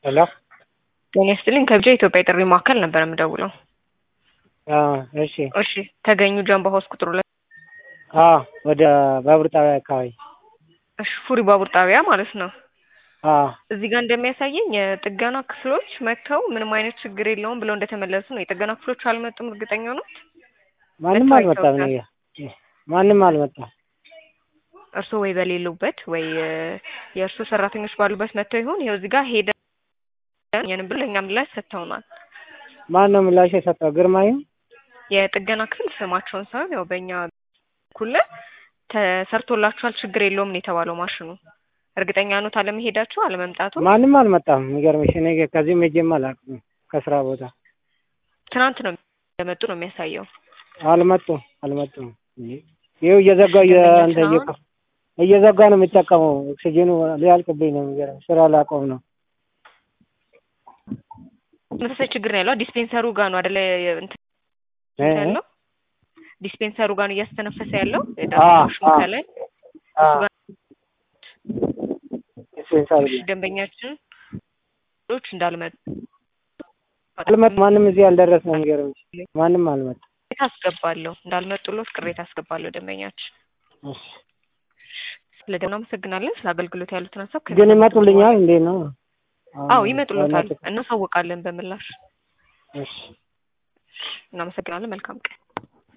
ሄሎ ጤና ይስጥልኝ ከብቻ ኢትዮጵያ የጥሪ ማዕከል ነበር የምደውለው። እሺ እሺ ተገኙ ጀምባ ሆስ ቁጥሩ ላይ አዎ ወደ ባቡር ጣቢያ አካባቢ እሺ ፉሪ ባቡር ጣቢያ ማለት ነው። አዎ እዚህ ጋር እንደሚያሳየኝ የጥገና ክፍሎች መጥተው ምንም አይነት ችግር የለውም ብለው እንደተመለሱ ነው። የጥገና ክፍሎች አልመጡም። እርግጠኛ ነው? ማንም መጥተው አልመጣም። አይተውታል? እኔ ማንም አልመጣም። እርስዎ ወይ በሌሉበት ወይ የእርስዎ ሰራተኞች ባሉበት መጥተው ይሆን? ይኸው እዚህ ጋር ሄደን የንም ብሎ ለእኛ ምላሽ ሰጥተውናል። ማን ነው ምላሽ የሰጠው? ግርማዩ የጥገና ክፍል ስማቸውን ሳይሆን ያው በእኛ በኩል ተሰርቶላችኋል ችግር የለውም ነው የተባለው ማሽኑ። እርግጠኛ ኖት አለመሄዳችሁ አለመምጣቱ? ማንም አልመጣም። የሚገርምሽ እኔ ከዚህም ሄጄም አላውቅም። ከስራ ቦታ ትናንት ነው እንደመጡ ነው የሚያሳየው። አልመጡም አልመጡም። ይኸው እየዘጋ እንትን እየከ- እየዘጋ ነው የሚጠቀመው። ኦክሲጅኑ ሊያልቅብኝ ነው። የሚገርምሽ ስራ ላቆም ነው። ተመሳሳይ ችግር ነው ያለው። ዲስፔንሰሩ ጋር ነው አይደለ እንትን እ? ያለው ዲስፔንሰሩ ጋር ነው እያስተነፈሰ ያለው አዎ፣ የዳሽኑ አዎ። ከላይ አዎ። ዲስፔንሰሩ እሺ፣ ደንበኛችን ች እንዳልመጡ አልመጣም። ማንም እዚህ አልደረሰም። የሚገርምሽ ማንም አልመጣም። ቅሬታ አስገባለሁ እንዳልመጡሎት ቅሬታ አስገባለሁ። ደንበኛችን እሺ። ስለ ደህና አመሰግናለን። ስለ አገልግሎት ያሉትን ሀሳብ ግን ከሚሰሙት ይመጡልኛል እንዴ ነው? አዎ ይመጡሎታል። በእናትህ- እናሳውቃለን በምላሽ። እሺ እናመሰግናለን። መልካም ቀን